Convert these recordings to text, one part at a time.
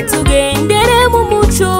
tugendere mu muco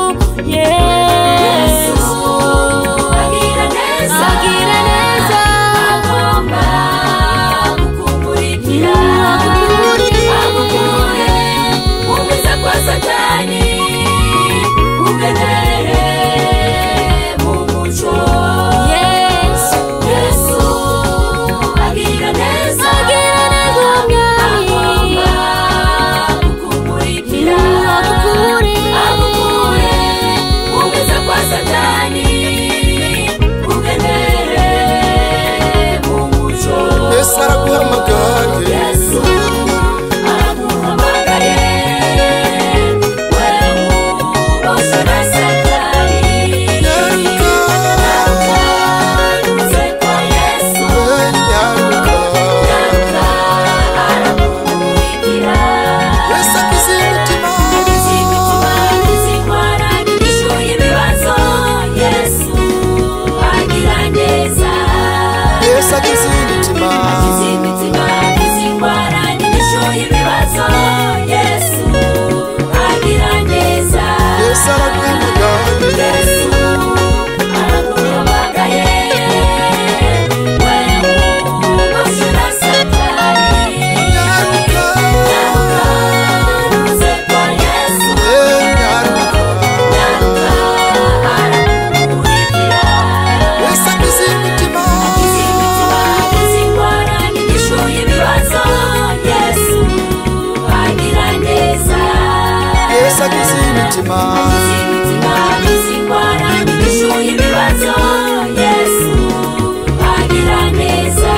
yesu agira neza agira neza agomba kukumurikira Agukurikira. agukure mu biza kwa satani ugendere mu muco yesu yesu agira neza agira neza mwami agomba kukumurikira agukure agukure mu biza kwa satani ugendere mu muco yesu araguhamagaye yesu araguhamagaye wewe uboshe na satani nyaruka uze kwa yesu we nyaruka nyaruka arakumurikira yesu akiza imitima izimitima izindwara n'igishuye ibibazo yesu agira neza yesu akiza imitima izimitima izindwara n'igishuye ibibazo yesu agira neza yesu araguhamagaye yesu araguhamagaye wewe uboshe na satani nyaruka nyaruka uze kwa yesu we nyaruka nyaruka arakumurikira yesu akiza imitima izimitima izindwara n'igishuye ibibazo yesu agira neza yesu akiza imitima izimitima izindwara n'igishuye ibibazo yesu agira neza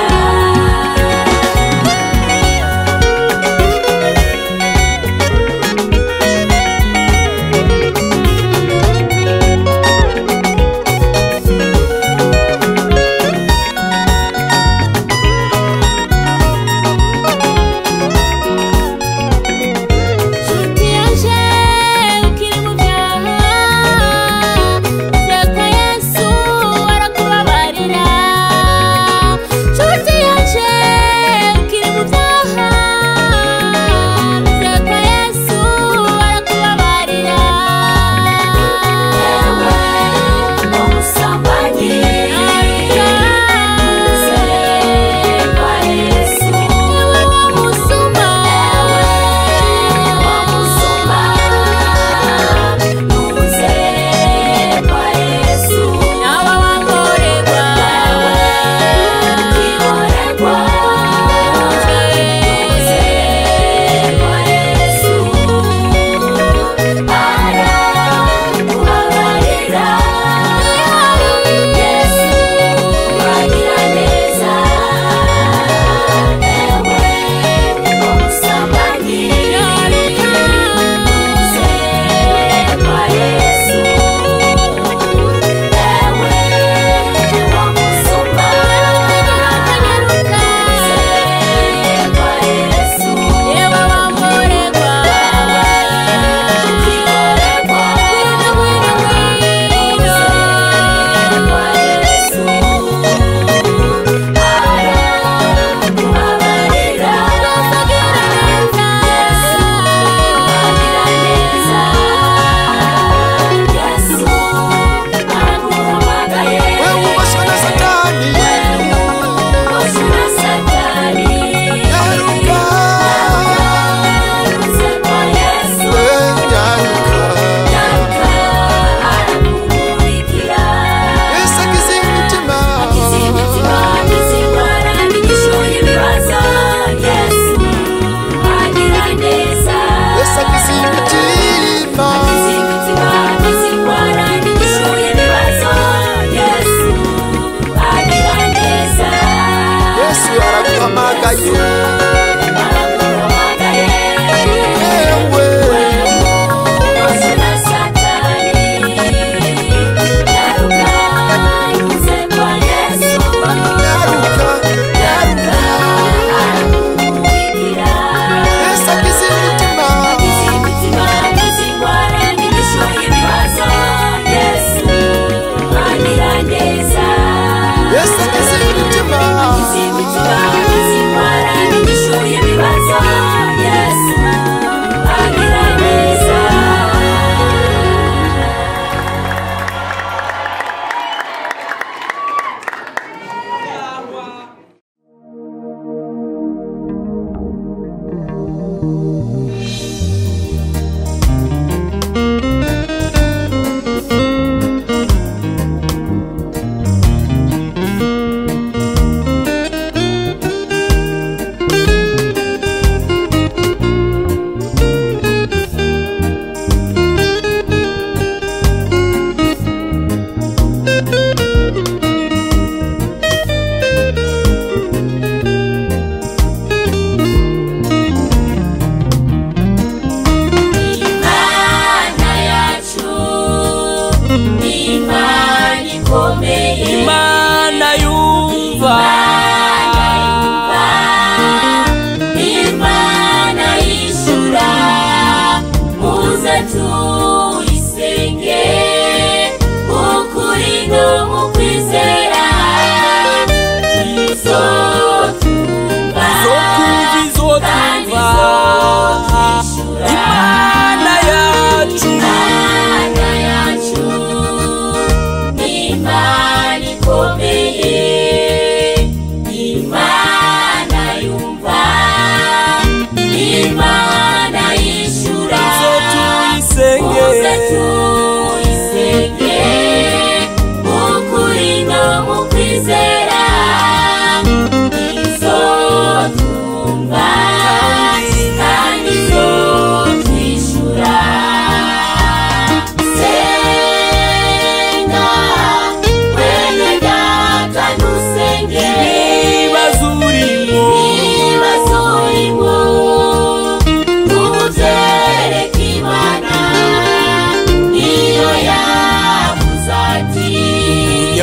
nshuti yaje ukiri mu byaha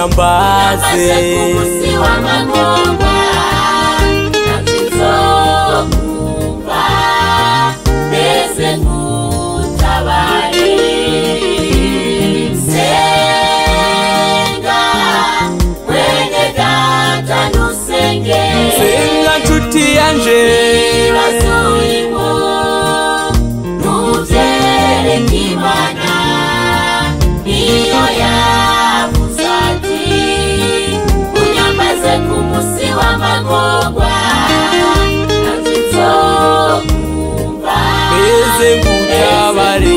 unyambaze ku munsi w'amagorwa ntakizokumva mbese nkutabare senga mwene data ntusenge senga nshuti yanje ibibazo urimo ntubyereke imana niyo yavuze ati unyamaze ku munsi w'amagorwa ntakizokumva mbese ngutabare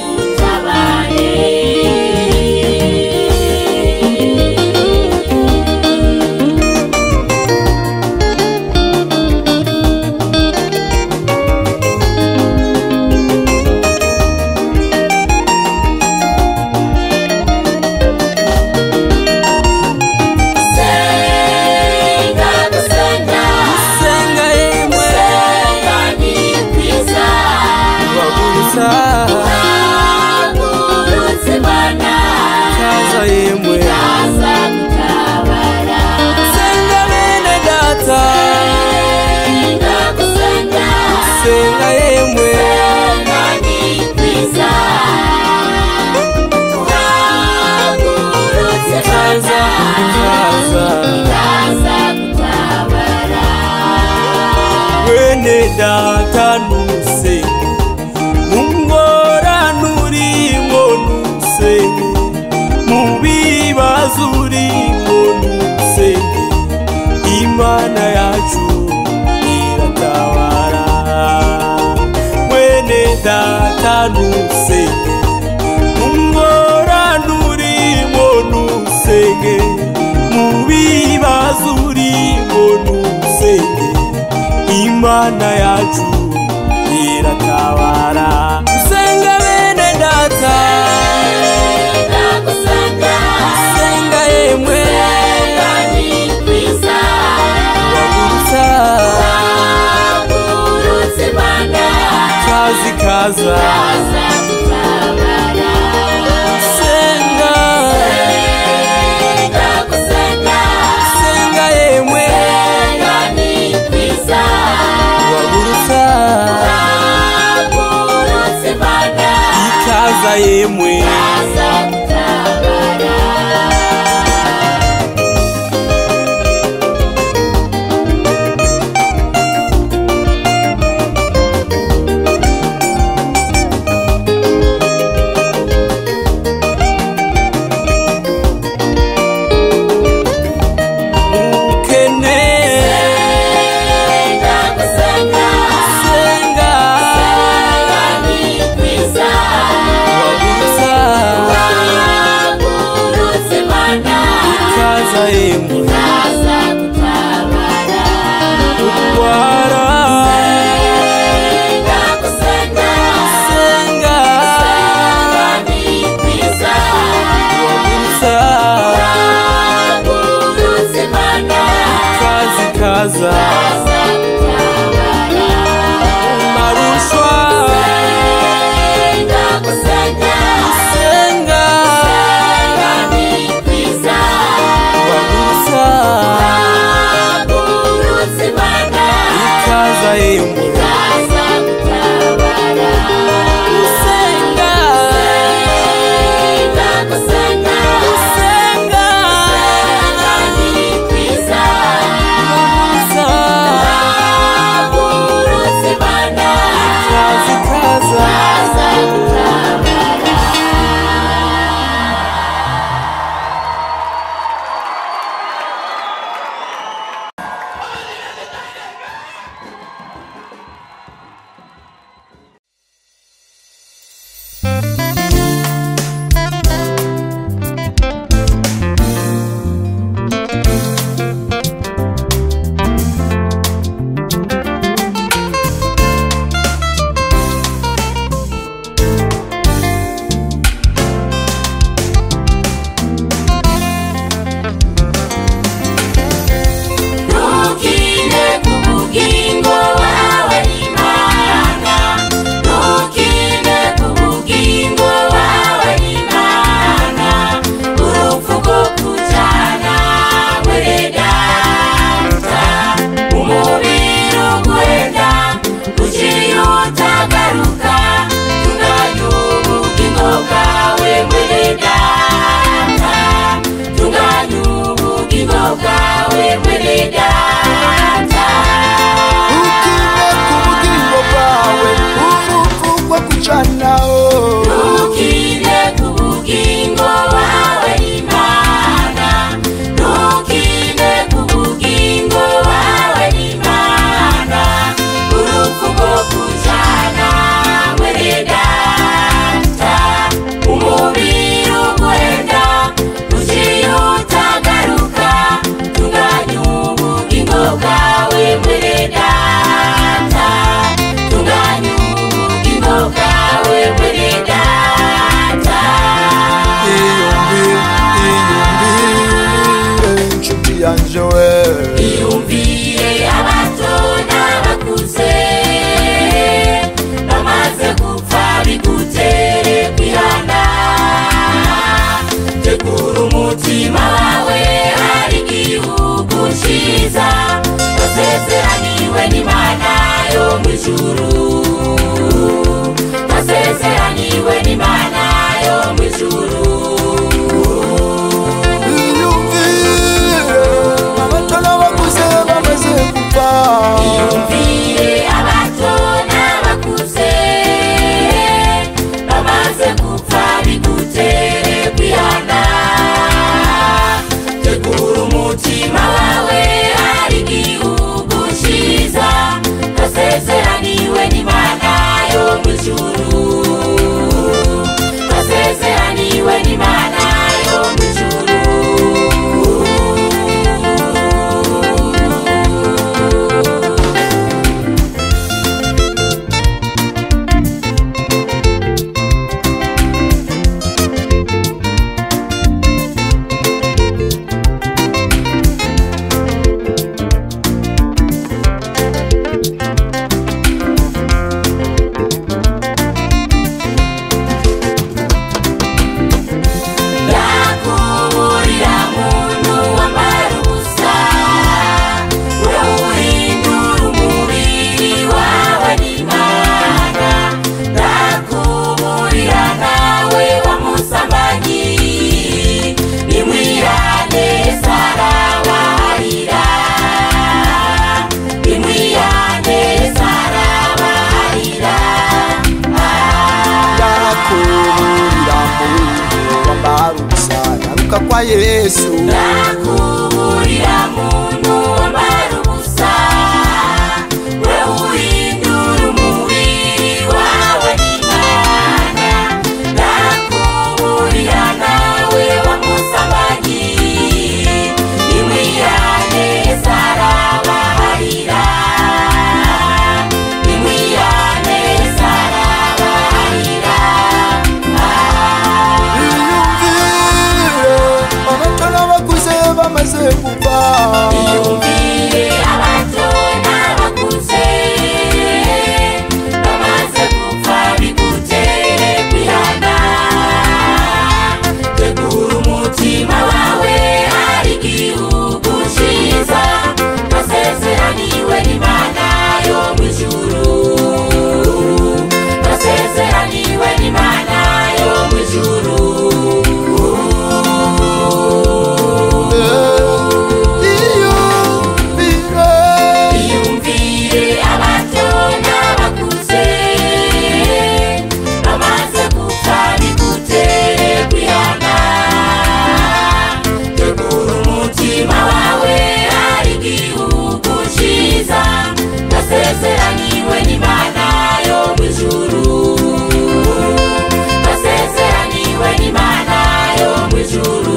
senga gusenga senga yemwe senga ni kwiza bagurusa hagurutse imana kaza yemwe kaza gutabara senga bene data senga gusenga senga yemwe senga ni kwiza hagurutse kaza imana kaza kaza gutabara bene data nusenge mungorane urimo nusenge mu bibazo urimo nusenge imana yacu iratabara bene data nusenge mungorane urimo nusenge mu bibazo urimo nusenge imana yacu iratabara senga bene data senga gusenga senga yemwe senga ni kwiza bagurusa hagurutse imana kazi kaza kaza gutabara senga senga gusenga senga yemwe senga ni kwiza bagurusa hagurutse imana ikaza yemwe kaza gutabara mukene senga gusenga senga senga ni kwiza bagurusa hagurutse imana ikaza yemwe kaza gutabara kurwara senga gusenga senga senga ni kwiza bagurusa hagurutse imana kazi kaza kaza gutabara marushwa senga gusenga senga senga ni kwiza bagurusa kugaruka kwa yesu ndakuburira muntu wambara ubusa we uhindura umubiri wawe n'imana ndakuburira nawe wamusambanyi nimwiyane sarabaharira nimwiyane sarabaharira iyumvire abato n'abakuze bamaze gupfa Iyumvire abato n'abakuze bamaze gupfa bigutere kwihana tegura umutima wawe hari igihugu cyiza nasezeraniwe n'imana yo mu ijuru nasezeraniwe n'imana yo mu ijuru iyumvire Iyumvire abato n'abakuze bamaze gupfa bigutere kwihana tegura umutima wawe hari igihugu cyiza nasezeraniwe n'imana yo mu ijuru nasezeraniwe n'imana yo mu ijuru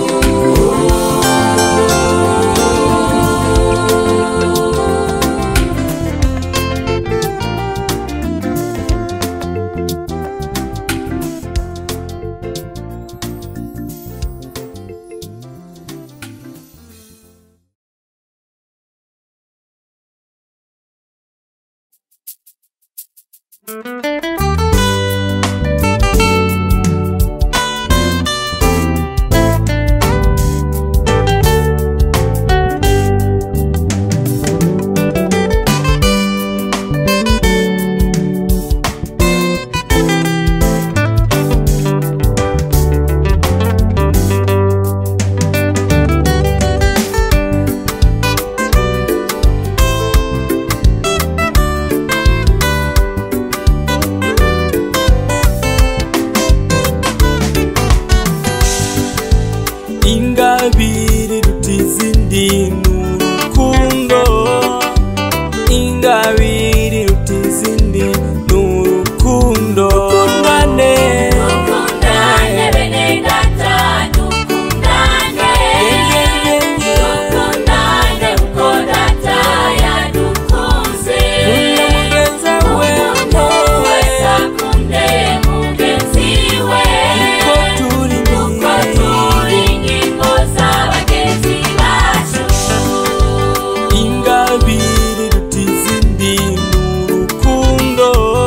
ingabire iruta izindi ni urukundo ingabire iruta izindi ni urukundo dukundane dukundane bene data dukundane dukundane uko data yadukunze Kunda mugenza we umuntu wese akunde mugenzi we ko turi kuko turi ingingo z'abagenzi bacu ingabire iruta izindi ni urukundo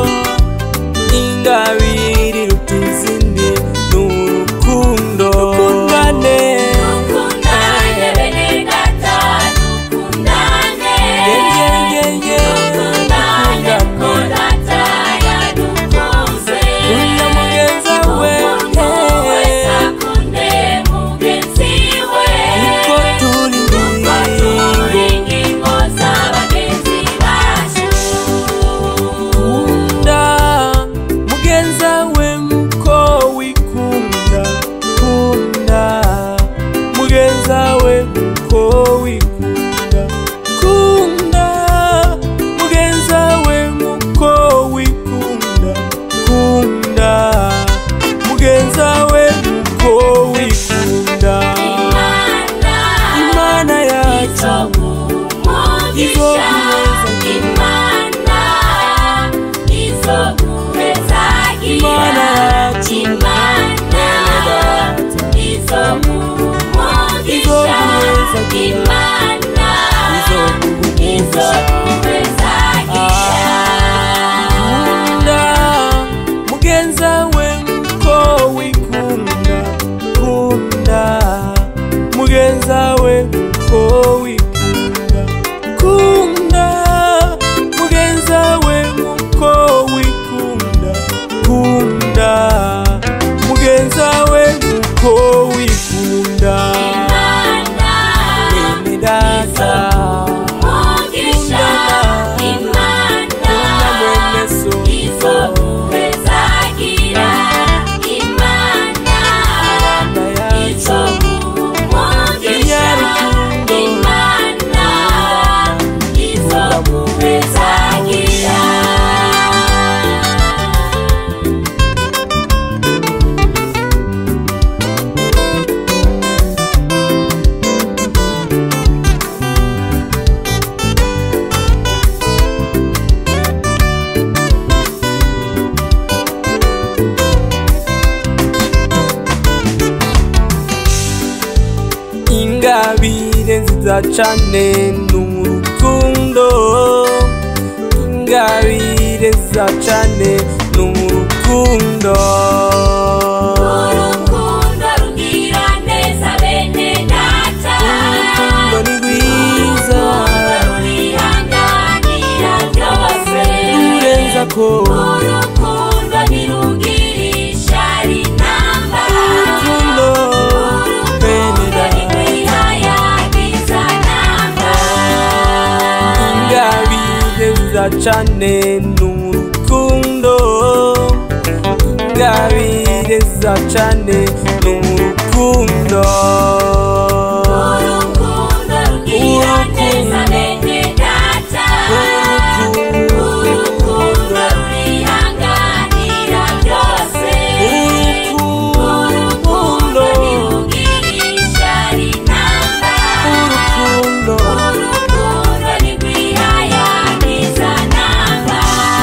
ingabire iruta izindi ni urukundo dukundane dukundane bene data dukundane dukundane uko data yadukunze Kunda mugenza we umuntu wese akunde mugenzi we ko turi kuko turi ingingo z'abagenzi bacu kunda mugenza we muko wikunda kunda mugenza we muko wikunda kunda mugenza we muko wikunda kunda mugenza we muko wikunda imana imana yacu izoguheza imana izoguheza imana yacu ingabire nziza cane n'urukundo ingabire nziza cane n'urukundo urukundo rugira neza bene data urukundo ni rwiza urukundo rurihanganira byose rurenza ko urukundo ntirugirisha rinamba urukundo bene urukundo ntirwihayagiza namba ingabire nziza cane n'urukundo ingabire nziza cane n'urukundo urukundo rugira neza bene data urukundo rurihanganira byose urukundo ntirugirisha rinamba urukundo urukundo ntirwihayagiza namba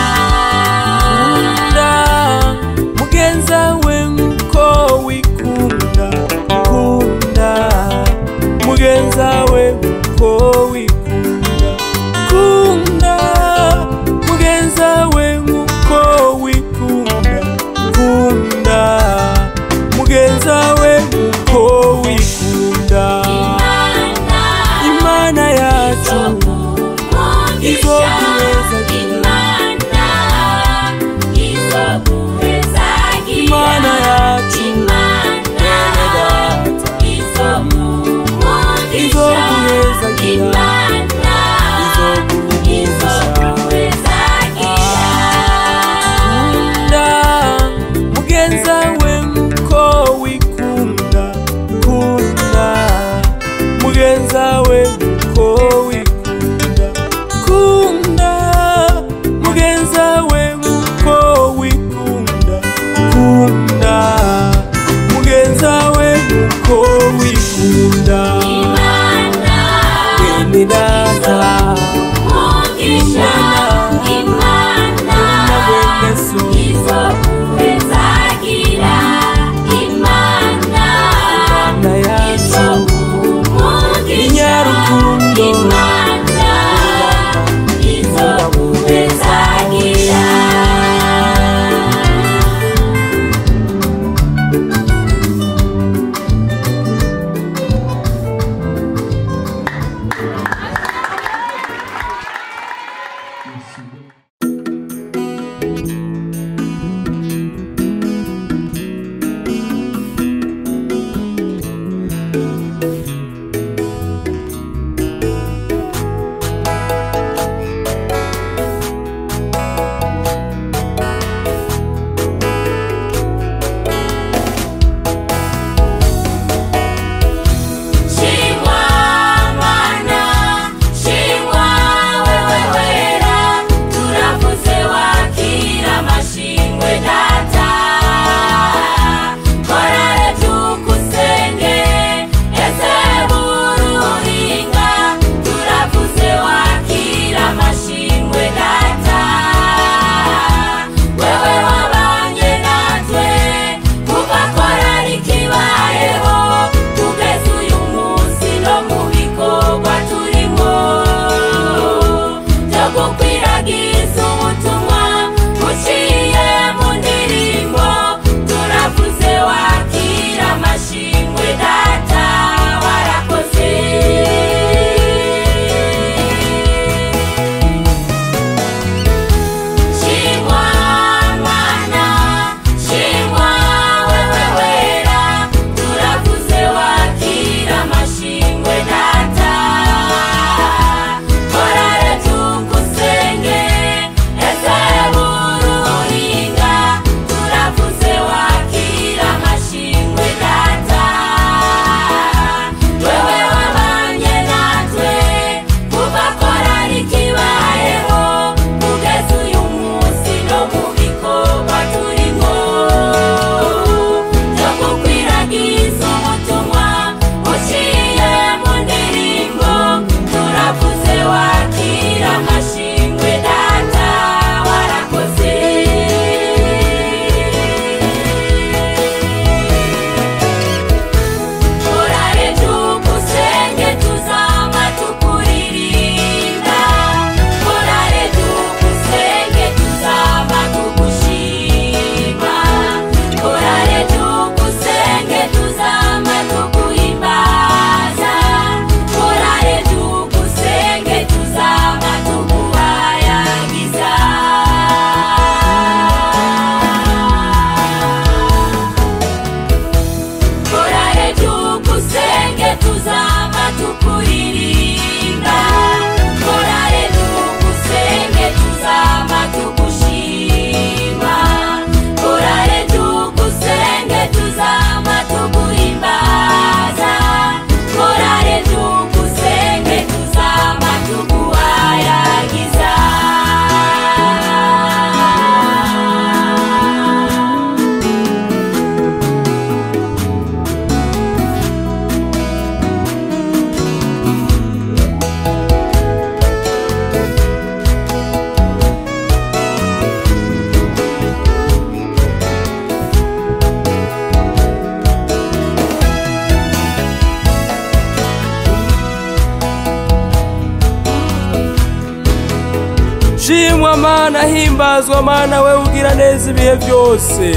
kunda mugenza we nkuko wikunda kunda mugenza we nkuko wikunda kunda mugenza we nkuko wikunda kunda mugenza we nkuko wikunda imana yacu imana yacu bene data izoguhezagira kunda mugenza we nkuko wikunda kunda mugenza we nkuko wikunda kunda mugenza we nkuko wikunda kunda mugenza we nkuko wikunda bene data na bene so Izokuhezagira mana himbazwa mana we ugira neza ibihe byose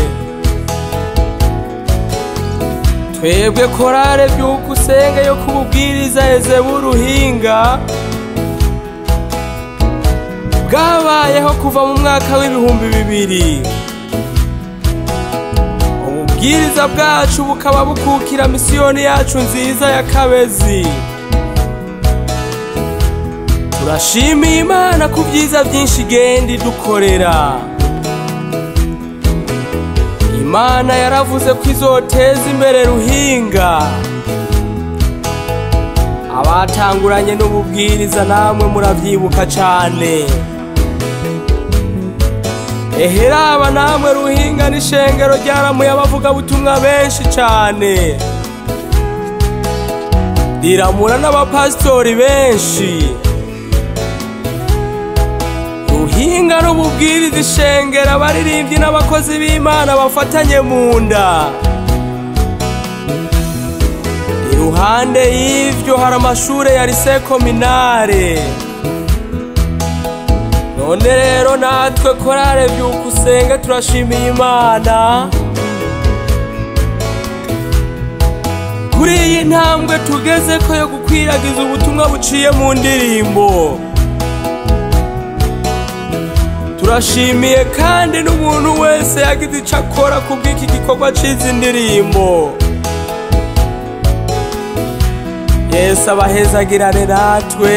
twebwe korale byuka usenge yo kububwiriza ezebu uruhinga bwabayeho kuva mu mwaka w'ibihumbi bibiri ububwiriza bwacu bukaba bukukira misiyoni yacu nziza ya kabezi turashimiye imana ku byiza byinshi igenda idukorera imana yaravuze ko izoteza imbere ruhinga abatanguranye n'ububwiriza namwe muravyibuka cane eheraba namwe ruhinga n'ishengero ryaramuye abavugabutumwa benshi cane riramura n'abapasitori benshi ruhinga n'ububwiriza ishengero abaririmbyi n'abakozi b'imana bafatanye mu nda iruhande y'ivyo hari amashure ya lise kominare none rero natwe korale vyuka usenge turashimiye imana kuri iyi ntambwe tugezeko yo gukwiragiza ubutumwa buciye mu ndirimbo turashimiye kandi n'umuntu wese yagize ico akora kubw'iki gikorwa c'izi ndirimbo yesu abahezagirane natwe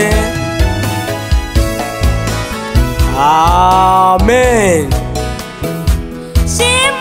amen shima